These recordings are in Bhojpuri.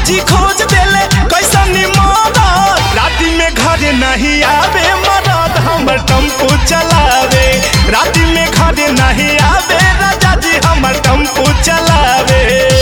भौजी खोज देले कैसन मरद राति में घर नहीं आवे मरद हमर टेम्पू चलावे राति में घर नहीं आवे राजा जी हमर टेम्पू चलावे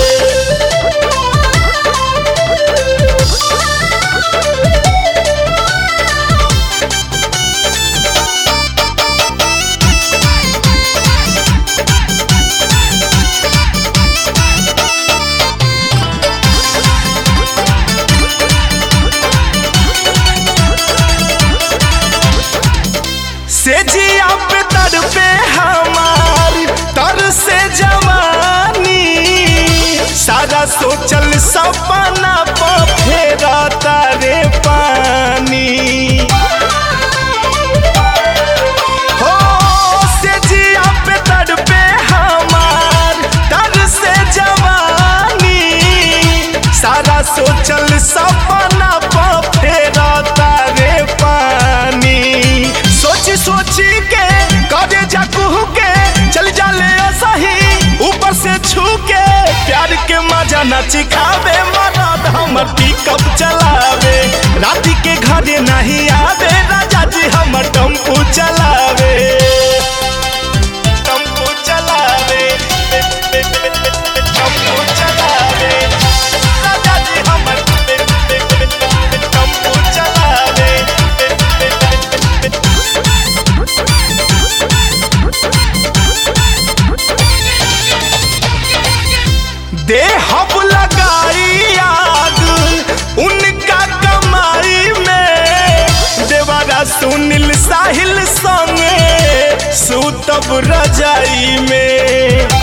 से जिया पे तर पे हमार तर से जवानी सारा सोचल सपना पर फेरा तारे पानी हो से जिया पे तर पे हमार तर से जवानी सारा सोचल सपना पर फेरा तारे पानी सोची सोची के करे जा कुहू के चल जाले सही ऊपर से छू के प्यार के मजा न चिखावे मरद हमर पिकअप चलावे राति के घरे नहीं आवे राजा जी हमर टेम्पू चलावे टेम्पू चलावे टेम्पू चलावे राजा जी हमर टेम्पू चलावे दे हब लगाई आग उनका कमाई में देवारा सुनील साहिल संगे सुतब रजाई में